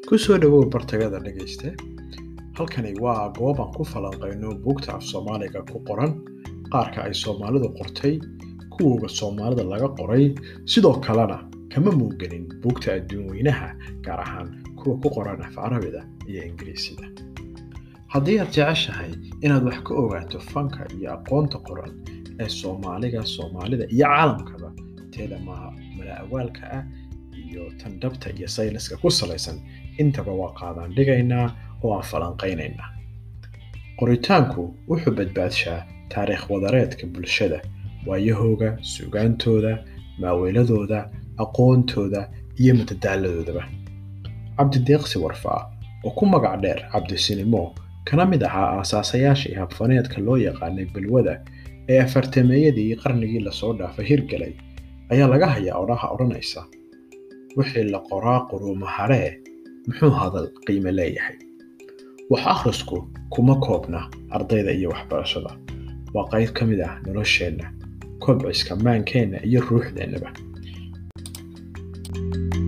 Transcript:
ku soo dhowow bartagada dhegayste halkani waa goob aan ku falanqayno buugta af soomaaliga ku qoran qaarka ay soomaalidu qortay kuwooga soomaalida laga qoray sidoo kalena kama muuganin buugta adduun weynaha gaar ahaan kuwa ku qoran af carabida iyo ingiriisida haddii aad jeceshahay inaad wax ka ogaato fanka iyo aqoonta qoran ee soomaaliga soomaalida iyo caalamkaba teeda maaha mala-awaalka ah iyo tan dhabta iyo sayniska ku salaysan intaba waa qaadaan dhigaynaa oo aan falanqaynaynaa qoritaanku wuxuu badbaadshaa taariikh wadareedka bulshada waayahooga sugaantooda maaweeladooda aqoontooda iyo matadaaladoodaba cabdideeqsi warfaa oo ku magac dheer cabdisinimo kana mid ahaa aasaasayaashii habfaneedka loo yaqaanay balwada ee afartameeyadii qarnigii lasoo dhaafay hirgalay ayaa laga hayaa odhaha odhanaysa wixii la qoraa quruuma haree muxuu hadal qiime leeyahay wax akhrisku kuma koobna ardayda iyo waxbarashada waa qayb ka mid ah nolosheenna kobciska maankeenna iyo ruuxdeennaba